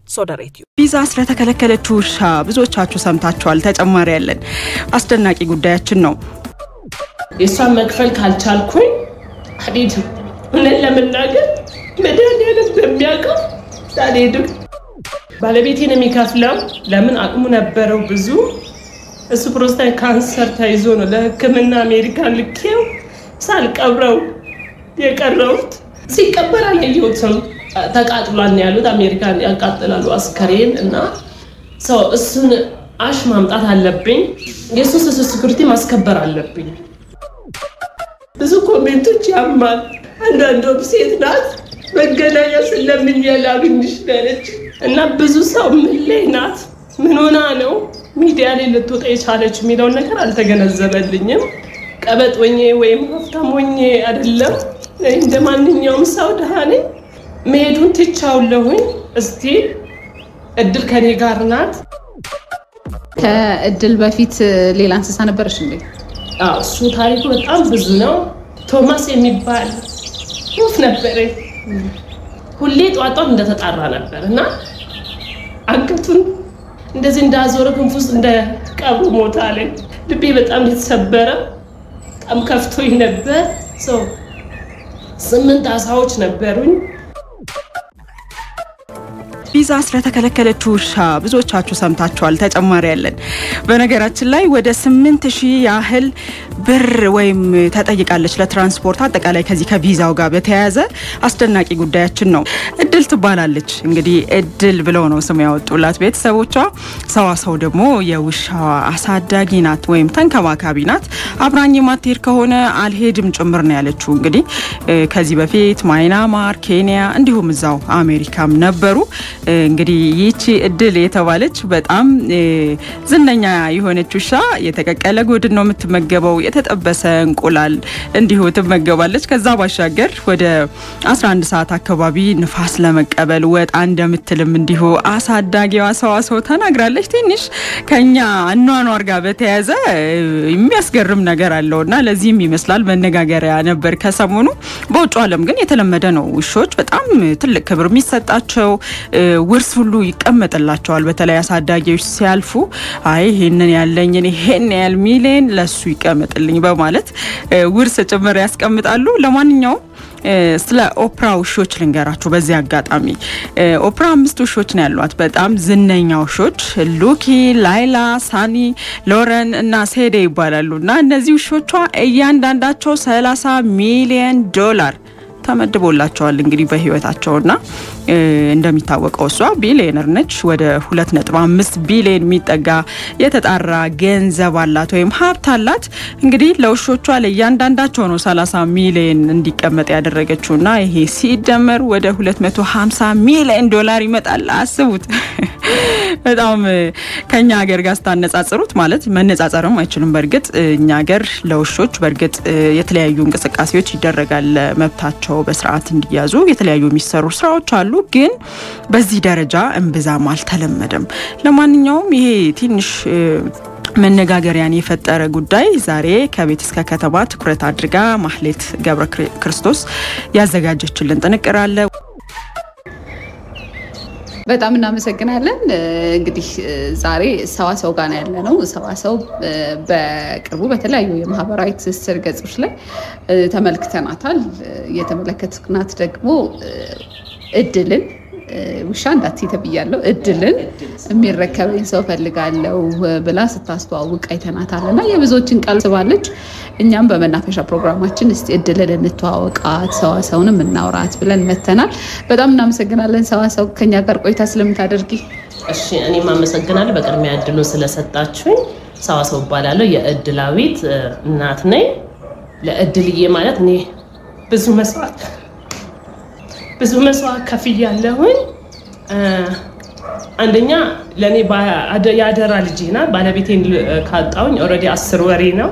ሶደሬትዩ ቪዛ ስለተከለከለችው ውሻ ብዙዎቻችሁ ሰምታችኋል። ተጨማሪ ያለን አስደናቂ ጉዳያችን ነው። የእሷን መክፈል ካልቻልኩኝ አልሄድም። እውነት ለመናገር መድኃኒዓለም በሚያውቀው አልሄድም። ባለቤቴን የሚከፍለው ለምን አቅሙ ነበረው ብዙ። እሱ ፕሮስታት ካንሰር ተይዞ ነው ለሕክምና አሜሪካን ልኬው ሳልቀብረው የቀረሁት። ሲቀበር አላየሁትም። ተቃጥሏል ነው ያሉት። አሜሪካን ያቃጥላሉ አስከሬን እና ሰው እሱን አሽ ማምጣት አለብኝ። የእሱን ሶሻል ሴኩሪቲ ማስከበር አለብኝ። ብዙ ኮሜንቶች ያማል። አንዳንዷም ሴት ናት መገናኛ ስለምኝ ላግኝሽ ያለች እና ብዙ ሰው ምን ላይ ናት ምን ሆና ነው ሚዲያ ላይ ልትወጣ የቻለች የሚለውን ነገር አልተገነዘበልኝም። ቀበጥ ሆኜ ወይም ሀብታም ሆኜ አይደለም። እንደ ማንኛውም ሰው ድሃ ነኝ። መሄዱን ትቻውለሁኝ። እስቲ እድል ከኔ ጋር ናት። ከእድል በፊት ሌላ እንስሳ ነበረች እንዴ? አዎ፣ እሱ ታሪኩ በጣም ብዙ ነው። ቶማስ የሚባል ወፍ ነበረኝ። ሁሌ ጧጧት እንደተጣራ ነበር እና አንገቱን እንደዚህ እንዳዞረ ክንፍ ውስጥ እንደ ቀብሩ ሞታ አለኝ። ልቤ በጣም የተሰበረ በጣም ከፍቶኝ ነበር። ሰው ስምንት አሳዎች ነበሩኝ። ቪዛ ስለተከለከለችው ውሻ ብዙዎቻችሁ ሰምታችኋል። ተጨማሪ ያለን በነገራችን ላይ ወደ ስምንት ሺህ ያህል ብር ወይም ተጠይቃለች ለትራንስፖርት አጠቃላይ ከዚህ ከቪዛው ጋር በተያያዘ አስደናቂ ጉዳያችን ነው። እድል ትባላለች እንግዲህ እድል ብለው ነው ስም ያወጡላት ቤተሰቦቿ። ሰዋሰው ደግሞ የውሻዋ አሳዳጊ ናት ወይም ተንከባካቢ ናት። አብራኝ ማትሄድ ከሆነ አልሄድም ጭምር ነው ያለችው። እንግዲህ ከዚህ በፊት ማይናማር፣ ኬንያ እንዲሁም እዛው አሜሪካም ነበሩ። እንግዲህ ይቺ እድል የተባለች በጣም ዝነኛ የሆነች ውሻ የተቀቀለ ጎድን ነው የምትመገበው። የተጠበሰ እንቁላል እንዲሁ ትመገባለች። ከዛ ባሻገር ወደ 11 ሰዓት አካባቢ ንፋስ ለመቀበል ወጣ እንደምትልም እንዲሁ አሳዳጊዋ ሰዋሰው ተናግራለች። ትንሽ ከኛ አኗኗር ጋር በተያያዘ የሚያስገርም ነገር አለው እና ለዚህም ይመስላል መነጋገሪያ ነበር ከሰሞኑ። በውጭ ዓለም ግን የተለመደ ነው። ውሾች በጣም ትልቅ ክብር የሚሰጣቸው ውርስ ሁሉ ይቀመጥላቸዋል። በተለይ አሳዳጊዎች ሲያልፉ አይ ይሄንን ያለኝን ይሄን ያህል ሚሊዮን ለሱ ይቀመጥልኝ በማለት ውርስ ጭምር ያስቀምጣሉ። ለማንኛውም ስለ ኦፕራ ውሾች ልንገራችሁ። በዚህ አጋጣሚ ኦፕራ አምስት ውሾች ነው ያሏት፣ በጣም ዝነኛ ውሾች ሉኪ፣ ላይላ፣ ሳኒ፣ ሎረን እና ሴዴ ይባላሉ እና እነዚህ ውሾቿ እያንዳንዳቸው 30 ሚሊዮን ዶላር ተመድቦላቸዋል እንግዲህ በህይወታቸውና እንደሚታወቀው እሷ ቢሊዮነር ነች። ወደ 2.5 ቢሊዮን የሚጠጋ የተጣራ ገንዘብ አላት ወይም ሀብት አላት። እንግዲህ ለውሾቿ ለእያንዳንዳቸው ነው 30 ሚሊዮን እንዲቀመጥ ያደረገችውና ይሄ ሲደመር ወደ 250 ሚሊዮን ዶላር ይመጣል። አስቡት። በጣም ከኛ ሀገር ጋር ስታነጻጽሩት ማለት መነጻጸርም አይችልም። በእርግጥ እኛ ሀገር ለውሾች በእርግጥ የተለያዩ እንቅስቃሴዎች ይደረጋል መብታቸው በስርዓት እንዲያዙ የተለያዩ የሚሰሩ ስራዎች አሉ። ግን በዚህ ደረጃ እምብዛም አልተለመደም። ለማንኛውም ይሄ ትንሽ መነጋገሪያን የፈጠረ ጉዳይ ዛሬ ከቤት እስከ ከተማ ትኩረት አድርጋ ማህሌት ገብረ ክርስቶስ ያዘጋጀችልን ጥንቅር አለ። በጣም እናመሰግናለን። እንግዲህ ዛሬ ሰዋሰው ጋር ያለ ነው። ሰዋሰው በቅርቡ በተለያዩ የማህበራዊ ትስስር ገጾች ላይ ተመልክተናታል። የተመለከትናት ደግሞ እድልን ውሻ እንዳትዪ ተብያለሁ፣ እድልን የሚረከበኝ ሰው ፈልጋለሁ ብላ ስታስተዋውቅ አይተናታል እና የብዙዎችን ቀልብ ስባለች። እኛም በመናፈሻ ፕሮግራማችን እስቲ እድልን እንተዋወቃት ሰዋሰውንም እናውራት ብለን መተናል። በጣም እናመሰግናለን ሰዋሰው ከኛ ጋር ቆይታ ስለምታደርጊ። እሺ እኔም አመሰግናለሁ በቅድሚያ እድሉን ስለሰጣችሁኝ። ሰዋሰው እባላለሁ የእድላዊት እናት ነኝ። ለእድልዬ ማለት እኔ ብዙ መስዋዕት ብዙ መስዋዕት ከፍያለሁኝ። አንደኛ ለእኔ የአደራ ልጄ ናት። ባለቤቴን ካጣሁኝ ኦልሬዲ አስር ወሬ ነው።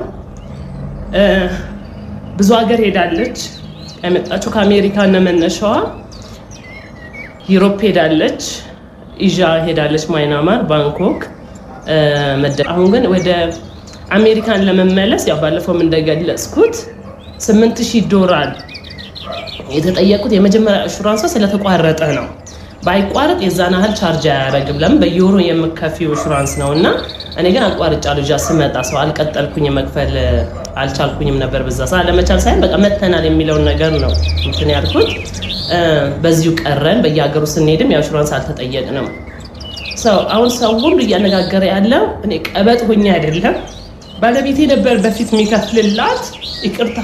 ብዙ ሀገር ሄዳለች። የመጣችው ከአሜሪካ ነው መነሻዋ። ዩሮፕ ሄዳለች፣ ኢዣ ሄዳለች፣ ማይናማር፣ ባንኮክ። አሁን ግን ወደ አሜሪካን ለመመለስ ያው ባለፈውም እንደገለጽኩት ስምንት ሺህ ዶላር የተጠየቁት የመጀመሪያ ኢንሹራንሷ ስለተቋረጠ ነው። ባይቋረጥ የዛን ያህል ቻርጅ አያደርግም። ለምን በየወሩ የምከፊው ኢንሹራንስ ነው እና እኔ ግን አቋርጫ ልጃ ስመጣ ሰው አልቀጠልኩኝ መክፈል አልቻልኩኝም ነበር። በዛ ሰዓት ለመቻል ሳይሆን በቃ መተናል የሚለውን ነገር ነው እንትን ያልኩት። በዚሁ ቀረን። በየሀገሩ ስንሄድም ያው ኢንሹራንስ አልተጠየቅንም። ሰው አሁን ሰው ሁሉ እያነጋገረ ያለው እኔ ቀበጥ ሆኜ አይደለም ባለቤቴ ነበር በፊት የሚከፍልላት። ይቅርታ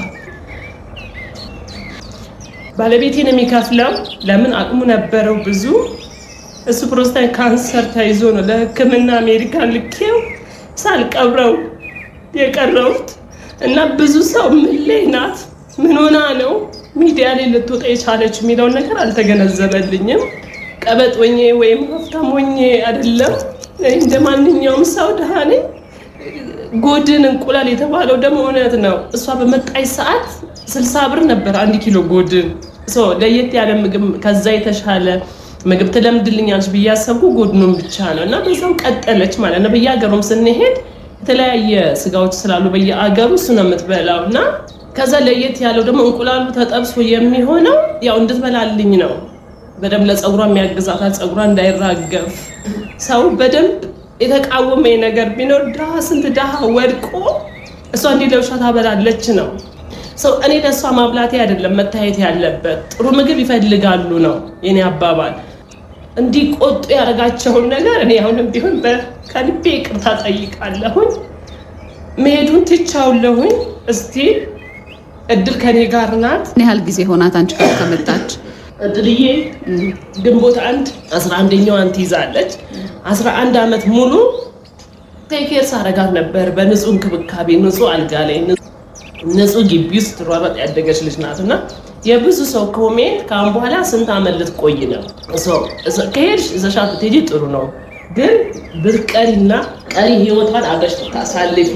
ባለቤቴን የሚከፍለው ለምን አቅሙ ነበረው ብዙ። እሱ ፕሮስታይት ካንሰር ተይዞ ነው ለሕክምና አሜሪካን ልኬው ሳልቀብረው የቀረውት እና ብዙ ሰው ምን ላይ ናት፣ ምን ሆና ነው ሚዲያ ላይ ልትወጣ የቻለች የሚለውን ነገር አልተገነዘበልኝም። ቀበጥ ሆኜ ወይም ሀብታም ሆኜ አይደለም። እንደ ማንኛውም ሰው ድሃ ነኝ። ጎድን እንቁላል የተባለው ደግሞ እውነት ነው። እሷ በመጣች ሰዓት ስልሳ ብር ነበር አንድ ኪሎ ጎድን። ለየት ያለ ምግብ ከዛ የተሻለ ምግብ ትለምድልኛለች ብዬ ያሰብኩ ጎድኑን ብቻ ነው እና በዛው ቀጠለች ማለት ነው። በየሀገሩም ስንሄድ የተለያየ ስጋዎች ስላሉ በየአገሩ እሱ ነው የምትበላው እና ከዛ ለየት ያለው ደግሞ እንቁላሉ ተጠብሶ የሚሆነው ያው እንድትበላልኝ ነው። በደንብ ለፀጉሯ የሚያግዛታል፣ ፀጉሯ እንዳይራገፍ ሰው በደንብ የተቃወመ ነገር ቢኖር ድሃ ስንት ድሃ ወድቆ እሷ እንዲህ ለውሻ ታበላለች ነው ሰው። እኔ ለእሷ ማብላቴ አይደለም መታየት ያለበት ጥሩ ምግብ ይፈልጋሉ ነው የኔ አባባል። እንዲቆጡ ያደረጋቸውን ነገር እኔ አሁንም ቢሆን ከልቤ ይቅርታ ጠይቃለሁኝ። መሄዱን ትቻውለሁኝ። እስቲ እድል ከኔ ጋር ናት። ምን ያህል ጊዜ ሆናት አንቺ ጋር ከመጣች? እድልዬ ግንቦት አንድ አስራ አንደኛዋን ትይዛለች። አስራ አንድ ዓመት ሙሉ ቴኬር ሳረጋት ነበር በንጹህ እንክብካቤ፣ ንጹህ አልጋ ላይ፣ ንጹህ ግቢ ውስጥ ትሯሯጥ ያደገች ልጅ ናት እና የብዙ ሰው ኮሜንት ከአሁን በኋላ ስንት ዓመት ልትቆይ ነው? ከሄድሽ እዘሻት ብትሄጂ ጥሩ ነው፣ ግን ብትቀሪና ቀሪ ህይወቷን አብረሽ ታሳልፊ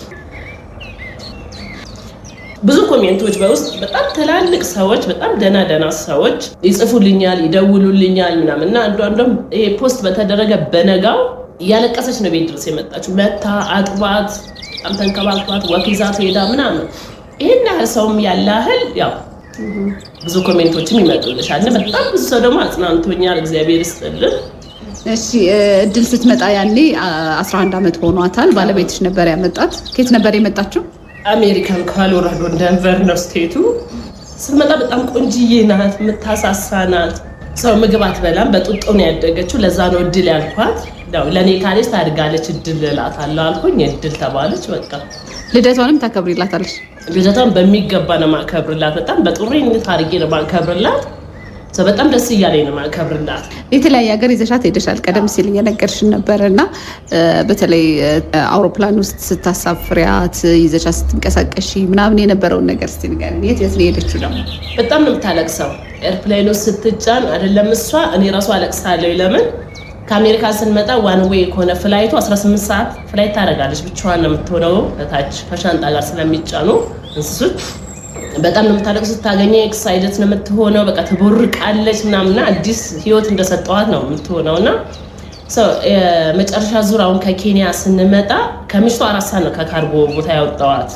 ብዙ ኮሜንቶች በውስጥ በጣም ትላልቅ ሰዎች በጣም ደህና ደህና ሰዎች ይጽፉልኛል፣ ይደውሉልኛል ምናምን እና አንዷ እንደውም ይሄ ፖስት በተደረገ በነጋው እያለቀሰች ነው ቤት ድረስ የመጣችው። መታ አጥባት፣ በጣም ተንከባክባት፣ ወኪዛት ሄዳ ምናምን ይህን ያህል ሰውም ያለ ያህል ያው ብዙ ኮሜንቶችም ይመጡልሻል። በጣም ብዙ ሰው ደግሞ አጽናንቶኛል። እግዚአብሔር ይስጥልን። እሺ እድል ስትመጣ ያኔ 11 ዓመት ሆኗታል። ባለቤትሽ ነበር ያመጣት። ከየት ነበር የመጣችው? አሜሪካን ኮሎራዶ ደንቨር ነው ስቴቱ። ስትመጣ በጣም ቆንጅዬ ናት፣ የምታሳሳ ናት። ሰው ምግብ አትበላም፣ በጡጦ ነው ያደገችው። ለዛ ነው እድል ያልኳት። ለእኔ ካሌጅ ታድጋለች እድል እላታለሁ አልኩኝ። እድል ተባለች። በቃ ልደቷንም ታከብሪላታለች? ልደቷን በሚገባ ነው ማከብርላት። በጣም በጥሩ አድርጌ ነው ማከብርላት። በጣም ደስ እያለኝ ነው ማከብርላት። የተለያየ ሀገር ይዘሻት ሄደሻል። ቀደም ሲል እየነገርሽን ነበር እና በተለይ አውሮፕላን ውስጥ ስታሳፍሪያት ይዘሻት ስትንቀሳቀሺ ምናምን የነበረውን ነገር እስኪ ንገሪኝ። የት የት ነው የሄደችው? ደግሞ በጣም ነው የምታለቅሰው። ኤርፕላይን ውስጥ ስትጫን አይደለም እሷ እኔ ራሱ አለቅሳለሁ። ለምን ከአሜሪካ ስንመጣ ዋን ዌይ ከሆነ ፍላይቱ 18 ሰዓት ፍላይት ታደርጋለች። ብቻዋን ነው የምትሆነው ከታች ከሻንጣ ጋር ስለሚጫኑ እንስሶች በጣም ነው የምታለቅሱ። ስታገኘ ኤክሳይደት ነው የምትሆነው። በቃ ትቦርቃለች ምናምና አዲስ ህይወት እንደሰጠዋት ነው የምትሆነው። እና የመጨረሻ ዙር አሁን ከኬንያ ስንመጣ ከምሽቱ አራት ሰዓት ነው ከካርጎ ቦታ ያወጣዋት።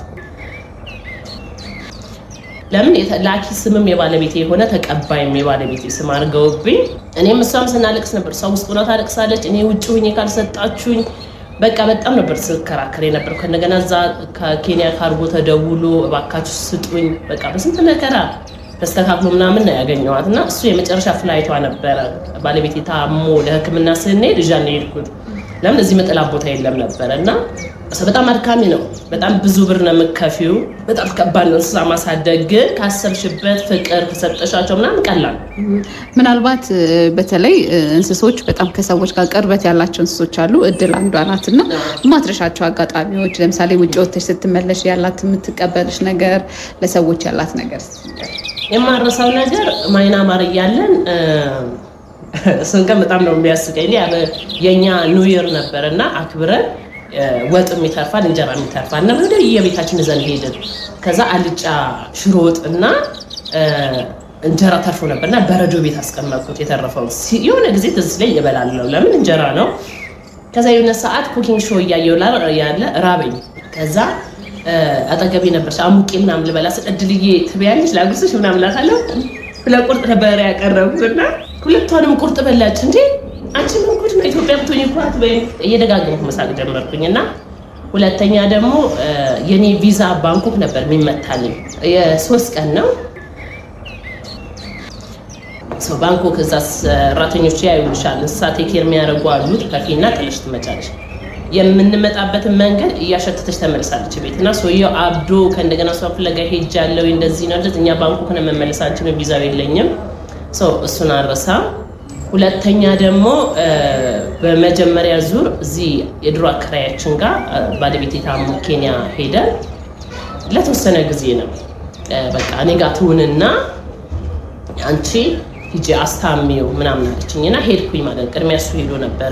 ለምን ላኪ ስምም የባለቤቴ የሆነ ተቀባይም የባለቤቴ ስም አድርገውብኝ እኔም እሷም ስናለቅስ ነበር። ሰው ውስጥ ሆና ታለቅሳለች። እኔ ውጭ ሁኜ ካልሰጣችሁኝ በቃ በጣም ነበር ስከራከር ነበር። ከእንደገና እዛ ከኬንያ ካርጎ ተደውሎ እባካችሁ ስጡኝ፣ በቃ በስንት መከራ ተስተካክሎ ምናምን ነው ያገኘዋት። እና እሱ የመጨረሻ ፍላይቷ ነበረ። ባለቤቴ ታሞ ለሕክምና ስንሄድ እዣ ነው የሄድኩት። ለምን እዚህ መጠላ ቦታ የለም ነበረ እና በጣም አድካሚ ነው። በጣም ብዙ ብር ነው የምከፊው። በጣም ከባድ ነው እንስሳ ማሳደግ። ግን ካሰብሽበት ፍቅር ከሰጠሻቸው ምናምን ቀላል ምናልባት በተለይ እንስሶች በጣም ከሰዎች ጋር ቅርበት ያላቸው እንስሶች አሉ። እድል አንዷ ናት እና የማትረሻቸው አጋጣሚዎች ለምሳሌ ውጭ ወጥተሽ ስትመለሽ ያላት የምትቀበልሽ ነገር፣ ለሰዎች ያላት ነገር የማረሳው ነገር ማይናማር እያለን እሱን ቀን በጣም ነው የሚያስቀኝ። የእኛ ኒውየር ነበር እና አክብረን ወጥም ይተርፋል እንጀራም ይተርፋል እና ወደ የቤታችን ይዘን ሄድን። ከዛ አልጫ ሽሮ ወጥ እና እንጀራ ተርፎ ነበር እና በረዶ ቤት አስቀመጥኩት የተረፈው። የሆነ ጊዜ ትዝ ላይ እበላለሁ፣ ለምን እንጀራ ነው። ከዛ የሆነ ሰዓት ኩኪንግ ሾው እያየሁ ያለ ራበኝ። ከዛ አጠገቤ ነበርሽ አሙቄ ምናምን ልበላ ስል እድልዬ ትበያለሽ ላጉርስሽ ምናምን እላታለሁ። ለቁርጥ ነበር ያቀረቡት እና ሁለቷንም ቁርጥ በላች። እንዴ አንቺ ምን ጉድ ነው ኢትዮጵያ ብትሆኝ እኮ አትበይም። እየደጋገምኩ መሳቅ ጀመርኩኝ እና ሁለተኛ ደግሞ የኔ ቪዛ ባንኮክ ነበር የሚመታልኝ የሶስት ቀን ነው ሰው ባንኮክ እዛ ሰራተኞች ያዩልሻል። እንስሳ ቴኬር የሚያደርጉ አሉ። ትከፊና ጥለሽ ትመጫለሽ። የምንመጣበትን መንገድ እያሸተተች ተመልሳለች ቤት እና ሰውየው አብዶ ከእንደገና እሷ ፍለጋ ሄጃለሁ እንደዚህ ነው እንደዚህ እኛ ባንኮክ ነው መመለስ አንችልም፣ ቪዛው የለኝም። ሰው እሱን አረሳ። ሁለተኛ ደግሞ በመጀመሪያ ዙር እዚህ የድሮ አከራያችን ጋር ባለቤቴ ታሞ ኬንያ ሄደን ለተወሰነ ጊዜ ነው በቃ እኔ ጋር ትሁንና አንቺ ሂጂ አስታሚው ምናምን አለችኝ እና ሄድኩኝ ማለት ቅድሚያ እሱ ሄዶ ነበረ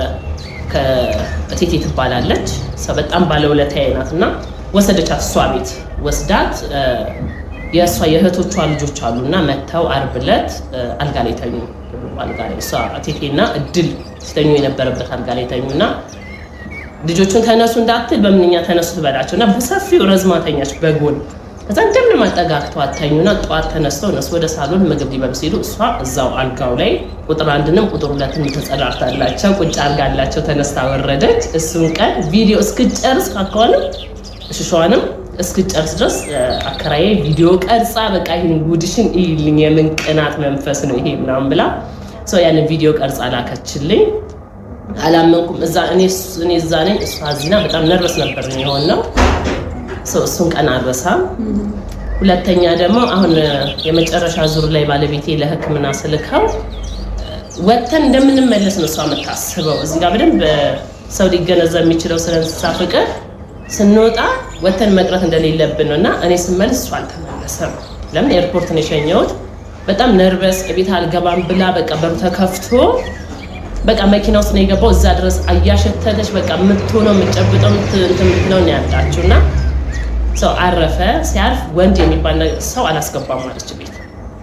ከእቴቴ ትባላለች ሰው በጣም ባለውለታዬ ናት እና ወሰደቻት እሷ ቤት ወስዳት የእሷ የእህቶቿ ልጆች አሉ እና መጥተው አርብ ዕለት አልጋ ላይ ተኙ አልጋ ላይ እሷ እቴቴና እድል ሲተኙ የነበረበት አልጋ ላይ ተኙ እና ልጆቹን ተነሱ እንዳትል በምንኛ ተነሱ ትበላቸው እና በሰፊው ረዝማ ተኛች በጎን ከዛ እንደምን ማጠጋግተው አተኙና ጠዋት ተነስተው እነሱ ወደ ሳሎን ምግብ ሊበሉ ሲሉ እሷ እዛው አልጋው ላይ ቁጥር አንድንም ቁጥር ሁለትንም ተጸዳርታላቸው ቁጭ አርጋላቸው ተነስታ ወረደች። እሱን ቀን ቪዲዮ እስክጨርስ ካከዋንም እሽሸዋንም እስክጨርስ ድረስ አከራዬ ቪዲዮ ቀርጻ በቃ ይህን ጉድሽን ይልኝ የምን ቅናት መንፈስ ነው ይሄ ምናምን ብላ ሰው ያንን ቪዲዮ ቀርጻ ላከችልኝ። አላመንኩም። እዛ እኔ እዛ ነኝ፣ እሷ እዚህና በጣም ነርቨስ ነበር የሆን ነው እሱን ቀን አልረሳም። ሁለተኛ ደግሞ አሁን የመጨረሻ ዙር ላይ ባለቤቴ ለሕክምና ስልከው ወጥተን እንደምንመለስ ነው እሷ የምታስበው። እዚህ ጋር በደንብ ሰው ሊገነዘብ የሚችለው ስለ እንስሳ ፍቅር ስንወጣ ወጥተን መቅረት እንደሌለብን ነው እና እኔ ስመልስ እሷ አልተመለሰም። ለምን ኤርፖርት ነው የሸኘሁት። በጣም ነርቨስ ቤት አልገባም ብላ በቃ በሩ ተከፍቶ በቃ መኪና ውስጥ ነው የገባው። እዛ ድረስ እያሸተተች በቃ የምትሆነው የምትጨብጠው የምትለው ነው ያጣችው እና ሰው አረፈ። ሲያርፍ ወንድ የሚባል ሰው አላስገባም ማለች ቤት።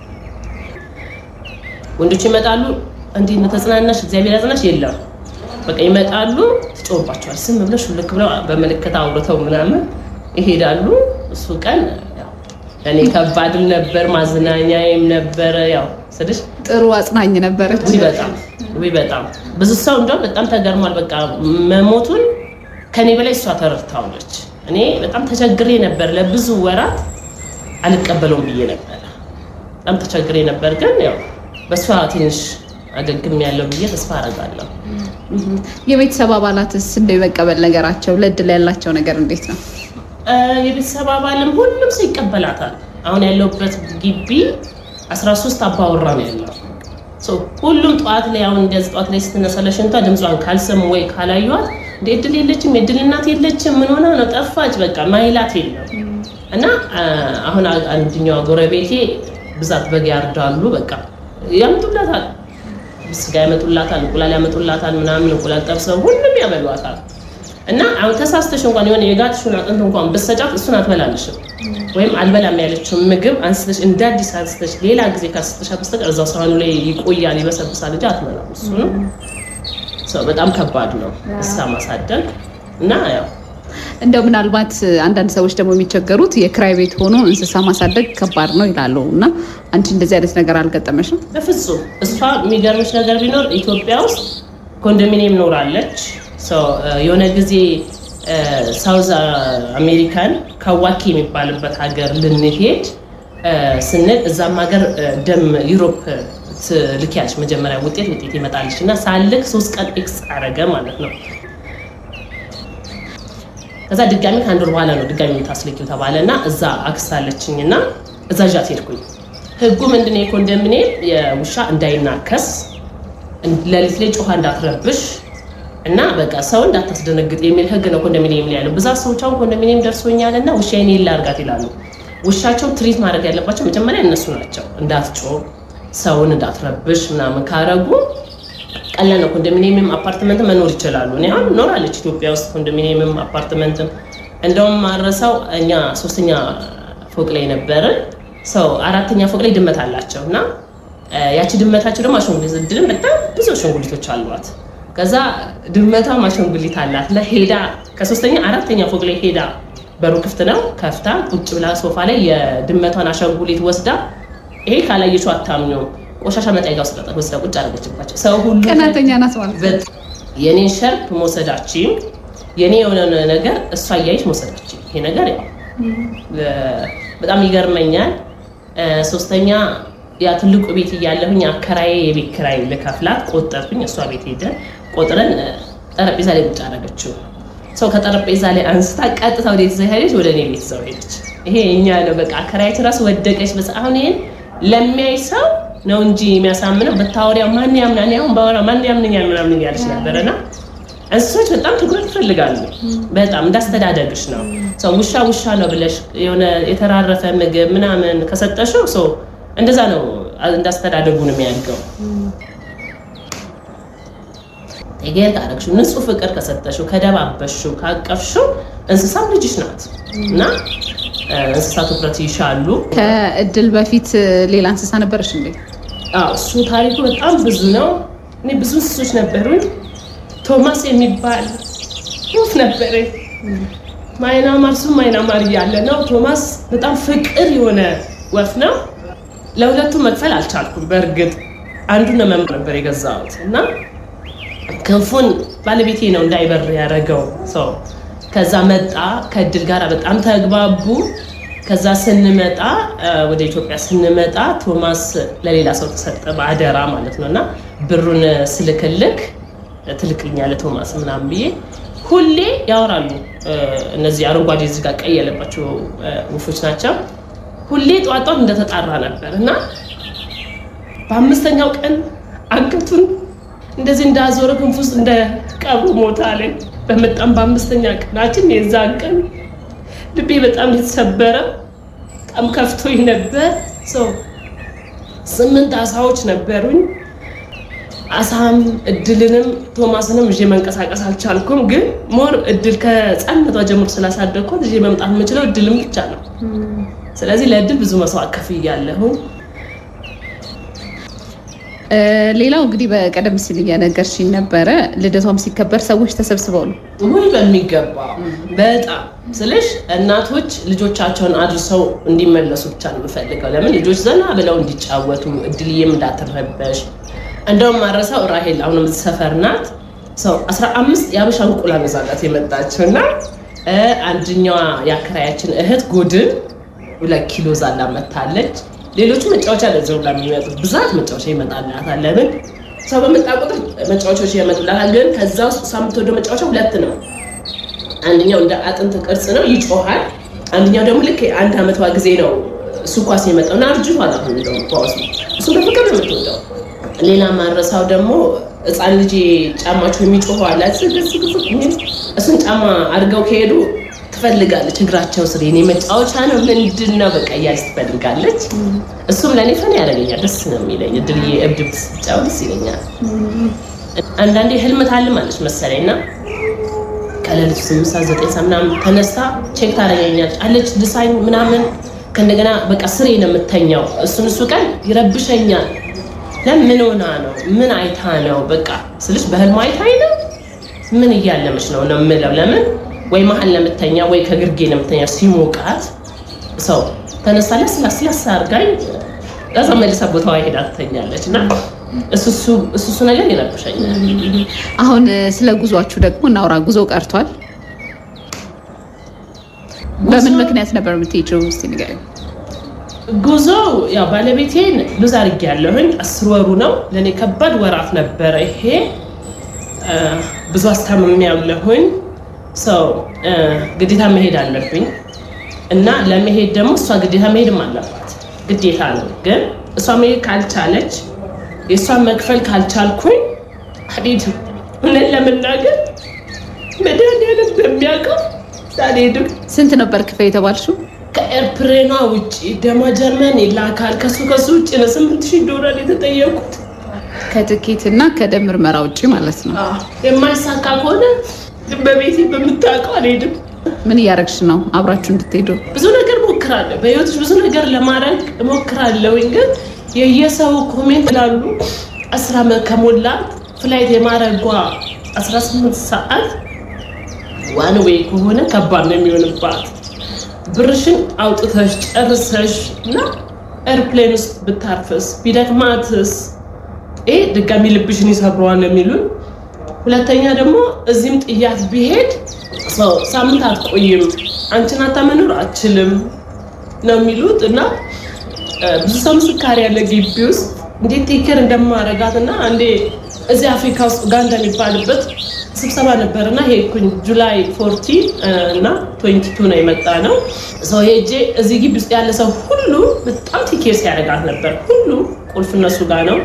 ወንዶች ይመጣሉ፣ እንዲህ ተጽናናሽ፣ እግዚአብሔር ያጽናሽ፣ የለም በቃ ይመጣሉ፣ ትጮባቸዋል። ስም ብለሽ ልክ ብለው በምልክት አውርተው ምናምን ይሄዳሉ። እሱ ቀን እኔ ከባድም ነበር፣ ማዝናኛዬም ነበረ። ያው ስልሽ ጥሩ አጽናኝ ነበረች። ውይ በጣም ውይ በጣም ብዙ ሰው እንደውም በጣም ተገርሟል። በቃ መሞቱን ከኔ በላይ እሷ ተረድታለች። እኔ በጣም ተቸግሬ ነበር። ለብዙ ወራት አልቀበለውም ብዬ ነበር። በጣም ተቸግሬ ነበር፣ ግን ያው በእሷ ትንሽ አገግም ያለው ብዬ ተስፋ አደርጋለሁ። የቤተሰብ አባላትስ እንደ የመቀበል ነገራቸው ለእድል ያላቸው ነገር እንዴት ነው? የቤተሰብ አባልም ሁሉም ሰው ይቀበላታል። አሁን ያለሁበት ግቢ 13 አባወራ ነው ያለው። ሁሉም ጠዋት ላይ አሁን እንደዚህ ጠዋት ላይ ስትነሳ ለሽንቷ ድምጿን ካልሰሙ ወይ ካላዩዋት እንደ እድል የለችም የእድል እናት የለችም ምን ሆና ነው ጠፋች፣ በቃ ማይላት የለም። እና አሁን አንድኛዋ ጎረቤቴ ብዛት በግ ያርዳሉ። በቃ ያመጡላታል፣ ስጋ ያመጡላታል፣ እንቁላል ያመጡላታል፣ ምናምን እንቁላል ጠብሰው ሁሉም ያበሏታል። እና አሁን ተሳስተሽ እንኳን የሆነ የጋትሽን አጥንት እንኳን ብትሰጫት እሱን አትበላልሽም። ወይም አልበላም ያለችውን ምግብ አንስተሽ እንደ አዲስ አንስተሽ ሌላ ጊዜ ካስተሻት በስተቀር እዛው ሳህኑ ላይ ይቆያል፣ ይበሰብሳል እንጂ አትበላም። እሱ ነው በጣም ከባድ ነው እንስሳ ማሳደግ እና ያው እንደው ምናልባት አንዳንድ ሰዎች ደግሞ የሚቸገሩት የክራይ ቤት ሆኖ እንስሳ ማሳደግ ከባድ ነው ይላሉ። እና አንቺ እንደዚህ አይነት ነገር አልገጠመሽም? በፍጹም። እሷ የሚገርምሽ ነገር ቢኖር ኢትዮጵያ ውስጥ ኮንዶሚኒየም ኖራለች። የሆነ ጊዜ ሳውዝ አሜሪካን ካዋኪ የሚባልበት ሀገር ልንሄድ ስንል እዛም ሀገር ደም ዩሮፕ ትልኪያለሽ መጀመሪያ ውጤት ውጤት ይመጣልሽ እና ሳልክ ሶስት ቀን ኤክስ አረገ ማለት ነው። ከዛ ድጋሚ ከአንድ ወር በኋላ ነው ድጋሚ የምታስልኪው ተባለ እና እዛ አክሳለችኝ እና እዛ ዣት ሄድኩኝ። ህጉ ምንድነው? የኮንዶሚኒየም የውሻ እንዳይናከስ፣ ሌሊት ላይ ጮኻ እንዳትረብሽ እና በቃ ሰው እንዳታስደነግጥ የሚል ህግ ነው ኮንዶሚኒየም ላይ ያለው። ብዛት ሰዎች አሁን ኮንዶሚኒየም ደርሶኛል እና ውሻዬን የላ አርጋት ይላሉ። ውሻቸው ትሪት ማድረግ ያለባቸው መጀመሪያ እነሱ ናቸው። እንዳትጮህ ሰውን እንዳትረብሽ ምናምን ካረጉ ቀላል ነው። ኮንዶሚኒየምም አፓርትመንት መኖር ይችላሉ። እኔ አሁን ኖራለች ኢትዮጵያ ውስጥ ኮንዶሚኒየምም አፓርትመንትም። እንደውም ማረሳው እኛ ሶስተኛ ፎቅ ላይ ነበርን። ሰው አራተኛ ፎቅ ላይ ድመት አላቸው እና ያቺ ድመታቸው ደግሞ አሻንጉሊት እድልም በጣም ብዙ አሻንጉሊቶች አሏት። ከዛ ድመቷ አሻንጉሊት አላት ለሄዳ ከሶስተኛ አራተኛ ፎቅ ላይ ሄዳ በሩ ክፍት ነው ከፍታ ቁጭ ብላ ሶፋ ላይ የድመቷን አሻንጉሊት ወስዳ ይሄ ካላየችው አታምኘው ቆሻሻ መጠጋ ውስጥ ወስዳ ቁጭ አደረገችባቸው። ሰው ሁሉ ቀናተኛ ናት ማለት ነው። በት- የኔን ሸርፕ መውሰዳችን የኔ የሆነ ነገር እሷ እያየች መውሰዳችን ይሄ ነገር ያው ለ- በጣም ይገርመኛል። እ፣ ሶስተኛ ያ ትልቁ ቤት እያለሁኝ አከራዬ የቤት ኪራይ ልከፍላት ቆጠርኩኝ። እሷ ቤት ሄደን ቆጥረን እ፣ ጠረጴዛ ላይ ቁጭ አደረገችው። ሰው ከጠረጴዛ ላይ አንስታ ቀጥታ ወደ ቤት ሄደች፣ ወደ እኔ ቤት ሰው ሄደች። ይሄ እኛ ነው በቃ አከራያችን ራሱ ወደቀች። በስ አሁን ይሄን ለሚያይ ሰው ነው እንጂ የሚያሳምነው በታወሪያ ማን ያምናል? እኔ አሁን ባወራ ማን ያምነኛል ምናምን እያለች ነበረና እንስሶች በጣም ትኩረት ይፈልጋሉ። በጣም እንዳስተዳደግሽ ነው። ሰው ውሻ ውሻ ነው ብለሽ የሆነ የተራረፈ ምግብ ምናምን ከሰጠሽው ሰው እንደዛ ነው እንዳስተዳደጉ ነው የሚያድገው። ቴጌር ካረግሽው ንጹህ ፍቅር ከሰጠሽው ከደባበሽው ካቀፍሽው እንስሳም ልጅሽ ናት እና እ፣ እንስሳ ትኩረት ይሻሉ። ከእድል በፊት ሌላ እንስሳ ነበረሽ እንዴ? አዎ እሱ ታሪኩ በጣም ብዙ ነው። እኔ ብዙ እንስሶች ነበሩኝ። ቶማስ የሚባል ወፍ ነበረኝ። ማይናማር እሱ ማይናማር እያለ ነው። ቶማስ በጣም ፍቅር የሆነ ወፍ ነው። ለሁለቱ መክፈል አልቻልኩም። በእርግጥ አንዱን ለመምር ነበር የገዛሁት እና ክንፉን ባለቤቴ ነው እንዳይበር ያደረገው ሰው። ከዛ መጣ ከእድል ጋር በጣም ተግባቡ። ከዛ ስንመጣ እ፣ ወደ ኢትዮጵያ ስንመጣ ቶማስ ለሌላ ሰው ተሰጠ በአደራ ማለት ነው እና ብሩን ስልክልክ ትልክልኛለህ ቶማስ ምናምን ብዬ ሁሌ ያወራሉ። እ፣ እነዚህ አረንጓዴ እዚህ ጋር ቀይ ያለባቸው እ፣ ወፎች ናቸው። ሁሌ ጠዋት ጠዋት እንደተጣራ ነበር እና በአምስተኛው ቀን አንገቱን እንደዚህ እንዳዞረ ክንፍ ውስጥ እንደ ቀብሩ ሞታ አለኝ። በመጣም በአምስተኛ ቀናችን የዛን ቀን ልቤ በጣም የተሰበረ በጣም ከፍቶኝ ነበር። ሰው ስምንት አሳዎች ነበሩኝ። አሳም እድልንም ቶማስንም ይዤ መንቀሳቀስ አልቻልኩም። ግን ሞር እድል ከህፃንነቷ ጀምሮ ስላሳደግኳት ይዤ መምጣት የምችለው እድልም ብቻ ነው። ስለዚህ ለእድል ብዙ መስዋዕት ከፍያለሁ። እ፣ ሌላው እንግዲህ በቀደም ሲል እየነገርሽኝ ነበረ ልደቷም ሲከበር ሰዎች ተሰብስበው ነው። ውይ በሚገባ በጣም ስልሽ እናቶች ልጆቻቸውን አድርሰው እንዲመለሱ ብቻ ነው የምፈልገው። ለምን ልጆች ዘና ብለው እንዲጫወቱ እድልዬም እንዳትረበሽ። እንደውም ማረሳው ራሄል አሁንም እዚህ ሰፈር ናት። ሰው 15 የአበሻ እንቁላል መዛጋት የመጣችው እና እ፣ አንደኛዋ የአከራያችን እህት ጎድን ሁለት ኪሎ ዛላ መታለች። ሌሎቹ መጫወቻ ለዘው ለሚመጡት ብዛት መጫወቻ ይመጣላታል። ለምን ሰው በመጣ ቁጥር መጫወቻዎች ይመጡላታል። ግን ከዛ ውስጥ እሷ የምትወደው መጫወቻ ሁለት ነው። አንደኛው እንደ አጥንት ቅርጽ ነው ይጮሃል። አንደኛው ደግሞ ልክ አንድ አመቷ ጊዜ ነው እሱ ኳስ የመጣው እና አርጅቷል። አሁን እንደውም ኳሱ እሱ በፍቅር ነው የምትወደው። ሌላ ማረሳው ደግሞ ህፃን ልጅ ጫማቸው የሚጮኸው አለ ዝግዝግዝግ የሚል እሱን ጫማ አድርገው ከሄዱ ትፈልጋለች። እግራቸው ስር የኔ መጫወቻ ነው ምንድን ነው በቃ እያለች ትፈልጋለች። እሱም ለእኔ ፈን ያደርገኛል፣ ደስ ነው የሚለኝ። እድልዬ እብድ ብትጫወት ደስ ይለኛል። አንዳንዴ ህልም ታልማለች መሰለኝ እና ከሌሊቱ ስምንት ሰዓት ዘጠኝ ሰዓት ምናምን ተነስታ ቼክ ታደርገኛለች አለች ልሳኝ ምናምን ከእንደገና በቃ ስሬ ነው የምተኛው። እሱን እሱ ቀን ይረብሸኛል። ለምን ሆና ነው ምን አይታ ነው በቃ ስልሽ በህልም አይታኝ ነው ምን እያለመች ነው ነው የምለው። ለምን ወይ መሀል ለምተኛ ወይ ከግርጌ ለምተኛ ሲሞቃት ሰው ተነሳ ለስላስ ለስ አድርጋኝ ከዛ መልሳ ቦታዋ ሄዳ ትተኛለች እና እሱ እሱ ነገር ይረብሸኛል። አሁን እ፣ ስለ ጉዟችሁ ደግሞ እናውራ። ጉዞ ቀርቷል። በምን ምክንያት ነበር የምትሄጂው? እስኪ ንገሪኝ። ጉዞ ያው ባለቤቴን ሉዝ አድርጌያለሁኝ። አስር ወሩ ነው ለእኔ ከባድ ወራት ነበረ። ይሄ እ፣ ብዙ አስታምሜ ያለሁኝ ሰው እ፣ ግዴታ መሄድ አለብኝ እና ለመሄድ ደግሞ እሷ ግዴታ መሄድም አለባት ግዴታ ነው። ግን እሷ መሄድ ካልቻለች የእሷን መክፈል ካልቻልኩኝ አልሄድም። እውነት ለመናገር መድኃኒዓለም በሚያውቀው አልሄድም። ስንት ነበር ክፈይ የተባልሽው? ከኤርፕሬኗ ውጭ ደሞ ጀርመን ይላካል። ከሱ ከሱ ውጭ ነው ስምንት ሺህ ዶላር የተጠየቁት። ከትኬት እና ከደም ምርመራ ውጭ ማለት ነው። የማይሳካ ከሆነ በቤቴ በምታውቀው አልሄድም። ምን እያደረግሽ ነው አብራችሁ እንድትሄዱ? ብዙ ነገር ሞክራለሁ። በህይወትሽ ብዙ ነገር ለማድረግ እሞክራለሁኝ። ግን የየሰው ኮሜንት ላሉ አስራ ዓመት ከሞላት ፍላይት የማድረጓ 18 ሰዓት ዋን ዌይ ከሆነ ከባድ ነው የሚሆንባት። ብርሽን አውጥተሽ ጨርሰሽ እና ኤርፕሌን ውስጥ ብታርፍስ ቢደክማትስ ይሄ ድጋሚ ልብሽን ይሰብረዋል የሚሉን። ሁለተኛ ደግሞ እዚህም ጥያት ቢሄድ ሳምንት አትቆይም፣ አንቺን አታመኖር አችልም ነው የሚሉት እና ብዙ ሰው ምስካሪ ያለ ግቢ ውስጥ እንዴት ቴክር እንደማረጋት እና አንዴ እዚህ አፍሪካ ውስጥ ኡጋንዳ የሚባልበት ስብሰባ ነበር እና ሄድኩኝ ጁላይ ፎርቲ እና ትዌንቲ ቱ ነው የመጣ ነው ሰው ሄጄ እዚህ ግቢ ውስጥ ያለ ሰው ሁሉ በጣም ቴኬር ሲያደርጋት ነበር። ሁሉ ቁልፍ እነሱ ጋር ነው።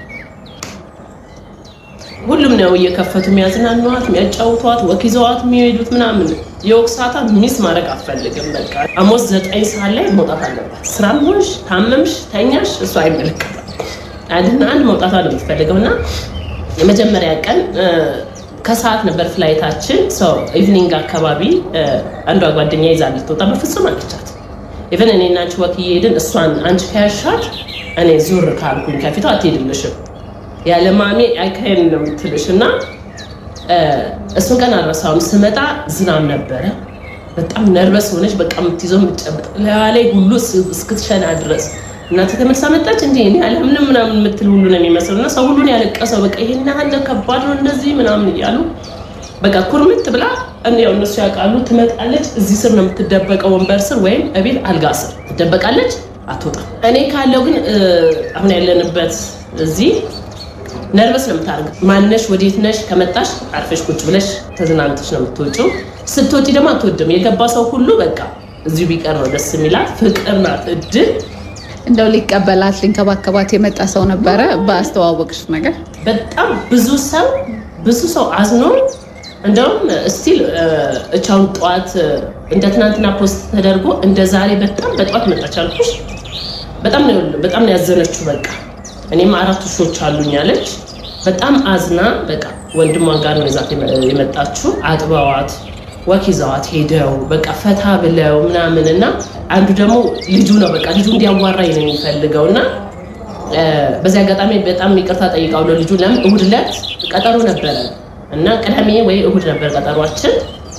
ሁሉም ነው እየከፈቱ የሚያዝናኗት፣ የሚያጫውቷት፣ ወክ ይዘዋት የሚሄዱት ምናምን የወቅሳታ ሚስ ማድረግ አትፈልግም። በቃ አሞስ ዘጠኝ ሰዓት ላይ መውጣት አለባት። ስራም ሆንሽ ታመምሽ፣ ተኛሽ እሱ አይመለከታል። አንድና አንድ መውጣቷ ነው የምትፈልገው እና የመጀመሪያ ቀን ከሰዓት ነበር ፍላይታችን። ሰው ኢቭኒንግ አካባቢ አንዷ ጓደኛ ይዛ ልትወጣ በፍጹም አለቻት። ኢቨን እኔ እና አንቺ ወክ እየሄድን እሷን አንቺ ከያሻት እኔ ዙር ካልኩኝ ከፊቷ አትሄድልሽም ያለ ማሜ አይካሄድ ነው የምትልሽ እና እሱን ቀን አልረሳውም። ስመጣ ዝናብ ነበረ። በጣም ነርበስ ሆነች። በቃ የምትይዘው የምትጨብጥ ላይ ሁሉ እስክትሸና ድረስ እናተ ተመልሳ መጣች። እንዲ ያለ ምንም ምናምን የምትል ሁሉ ነው የሚመስለው እና ሰው ሁሉን ያለቀሰው በቃ ይሄን ያህል ከባድ ነው እንደዚህ ምናምን እያሉ በቃ ኩርምት ብላ ያው እነሱ ያውቃሉ። ትመጣለች። እዚህ ስር ነው የምትደበቀው፣ ወንበር ስር ወይም እቤት አልጋ ስር ትደበቃለች። አትወጣም። እኔ ካለው ግን አሁን ያለንበት እዚህ ነርቨስ ነው የምታደርገው። ማነሽ ወዴት ነሽ? ከመጣሽ አርፈሽ ቁጭ ብለሽ ተዝናንተሽ ነው የምትወጪው። ስትወጪ ደግሞ አትወድም። የገባ ሰው ሁሉ በቃ እዚሁ ቢቀር ነው ደስ የሚላት። ፍቅር ናት እድል እንደው ሊቀበላት ሊንከባከባት የመጣ ሰው ነበረ በአስተዋወቅሽ ነገር? በጣም ብዙ ሰው ብዙ ሰው አዝኖ እንደውም ስቲል እቻውን ጠዋት እንደ ትናንትና ፖስት ተደርጎ እንደ ዛሬ በጣም በጠዋት መጣች አልኩሽ። በጣም ነው በጣም ነው ያዘነችው። በቃ እኔም አራት ውሾች አሉኝ አለች። በጣም አዝና በቃ ወንድሟ ጋር ነው ይዛት የመጣችው። አጥበዋት ወክ ይዘዋት ሄደው በቃ ፈታ ብለው ምናምን እና አንዱ ደግሞ ልጁ ነው በቃ ልጁ እንዲያዋራኝ ነው የሚፈልገው እና በዚህ አጋጣሚ በጣም ይቅርታ ጠይቃለሁ ልጁ ለምን እሑድ ዕለት ቀጠሮ ነበረ እና ቅዳሜ ወይ እሑድ ነበር ቀጠሯችን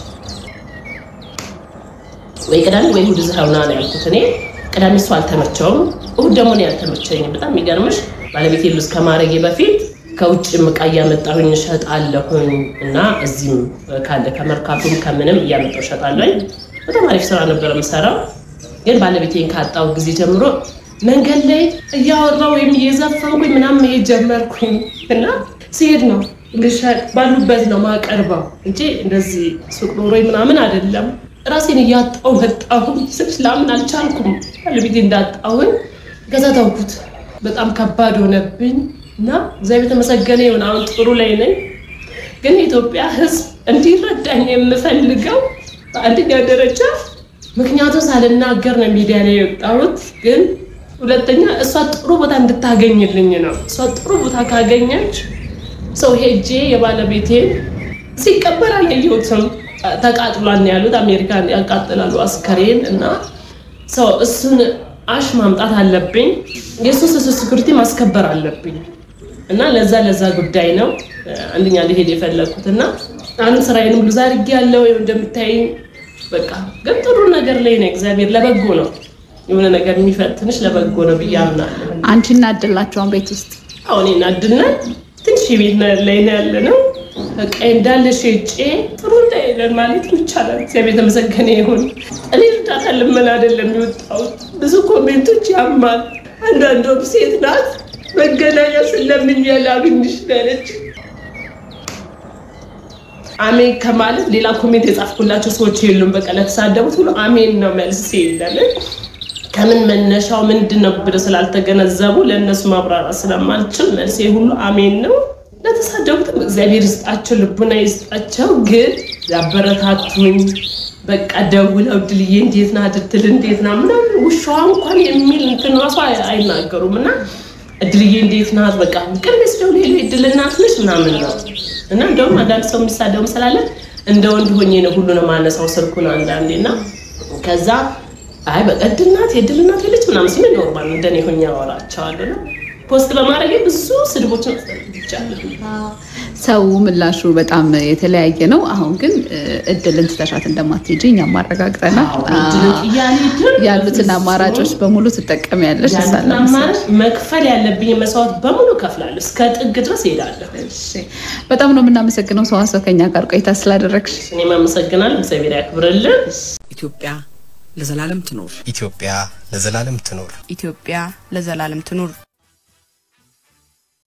ወይ ቅዳሜ ወይ እሑድ እዚህ ሆና ነው ያልኩት እኔ ቅዳሜ እሱ አልተመቸውም እሑድ ደግሞ እኔ አልተመቸኝም በጣም የሚገርምሽ ባለቤቴ ሉዝ ከማድረጌ በፊት ከውጭ እቃ እያመጣሁኝ እሸጣለሁኝ እና እዚህም ካለ ከመርካቱም ከምንም እያመጣሁ እሸጣለሁኝ። በጣም አሪፍ ስራ ነበር የምሰራው። ግን ባለቤቴን ካጣው ጊዜ ጀምሮ መንገድ ላይ እያወራሁ ወይም እየዘፈንኩኝ ምናምን መሄድ ጀመርኩኝ እና ሲሄድ ነው ልሸጥ ባሉበት ነው ማቀርበው እንጂ እንደዚህ ሱቅ ኖሮኝ ምናምን አይደለም። ራሴን እያጣሁ መጣሁ። ስልሽ ላምን አልቻልኩም ባለቤቴ እንዳጣሁኝ። ከዛ ተውኩት። በጣም ከባድ ሆነብኝ። እና እግዚአብሔር የተመሰገነ ይሁን አሁን ጥሩ ላይ ነኝ። ግን የኢትዮጵያ ሕዝብ እንዲረዳኝ የምፈልገው በአንደኛ ደረጃ ምክንያቱም ሳልናገር ነው ሚዲያ ላይ የወጣሁት። ግን ሁለተኛ እሷ ጥሩ ቦታ እንድታገኝልኝ ነው። እሷ ጥሩ ቦታ ካገኘች ሰው ሄጄ የባለቤቴን ሲቀበር አላየሁትም። ተቃጥሏል ያሉት አሜሪካን ያቃጥላሉ አስከሬን እና ሰው እሱን አሽ ማምጣት አለብኝ። የሱስ ሴኩሪቲ ማስከበር አለብኝ እና ለዛ ለዛ ጉዳይ ነው አንደኛ ሊሄድ የፈለግኩት እና አንድ ስራዬንም ብዙ አድርጌ ያለው እንደምታይኝ በቃ ግን ጥሩ ነገር ላይ ነው። እግዚአብሔር ለበጎ ነው የሆነ ነገር የሚፈትንሽ ለበጎ ነው ብዬ አምናለሁ። አንቺ እናድላቸውን ቤት ውስጥ አሁን እናድናል ትንሽ ቤት ላይ ነው ያለ ነው በቃ እንዳለ ሸጬ ጥሩ ላይ ነን ማለት ይቻላል። እግዚአብሔር የተመሰገነ ይሁን። እኔ እርዳታ ልመና አይደለም የወጣሁት። ብዙ ኮሜንቶች ያማል። አንዳንዷም ሴት ናት መገናኛ ስለምኝ ያላግኝሽ ያለች አሜን ከማለት ሌላ ኮሜንት የጻፍኩላቸው ሰዎች የሉም። በቃ ለተሳደቡት ሁሉ አሜን ነው መልስ የለምን ከምን መነሻው ምንድን ነው ብለው ስላልተገነዘቡ ለእነሱ ማብራራት ስለማልችል መልሴ ሁሉ አሜን ነው። ለተሳደቡትም እግዚአብሔር ይስጣቸው፣ ልቡና ይስጣቸው። ግን ያበረታቱኝ በቃ ደውለው ድልዬ እንዴት ናት እድል እንዴት ናት ምናምን ውሻዋ እንኳን የሚል እንትን ራሱ አይናገሩም እና እድልዬ እንዴት ናት በቃ ቅርብ ስደው ሌሎ እድል እናት ነች ምናምን ነው እና እንደውም አንዳንድ ሰው የሚሳደው ስላለ እንደ ወንድ ሆኜ ነው ሁሉንም ማነሳው ስልኩን አንዳንዴ እና ከዛ አይ በቃ እድል ናት የእድል እናት የለች ምናምን ሲል ኖርማል እንደኔ ሆኜ አወራቸዋለሁ ነው ፖስት በማድረግ ብዙ ስድቦችን አስተናግጃለሁ። ሰው ምላሹ በጣም የተለያየ ነው። አሁን ግን እድልን ትተሻት እንደማትሄጂ እኛም አረጋግጠናል። ያሉትን አማራጮች በሙሉ ትጠቀሚያለሽ። ያሉትን አማራጭ መክፈል ያለብኝ መስዋዕት በሙሉ ከፍላለሁ። እስከ ጥግ ድረስ እሄዳለሁ። በጣም ነው የምናመሰግነው ሰዋሰው ከኛ ጋር ቆይታ ስላደረግሽ። እኔም አመሰግናለሁ። እግዚአብሔር ያክብርልን። ኢትዮጵያ ለዘላለም ትኖር። ኢትዮጵያ ለዘላለም ትኖር። ኢትዮጵያ ለዘላለም ትኑር።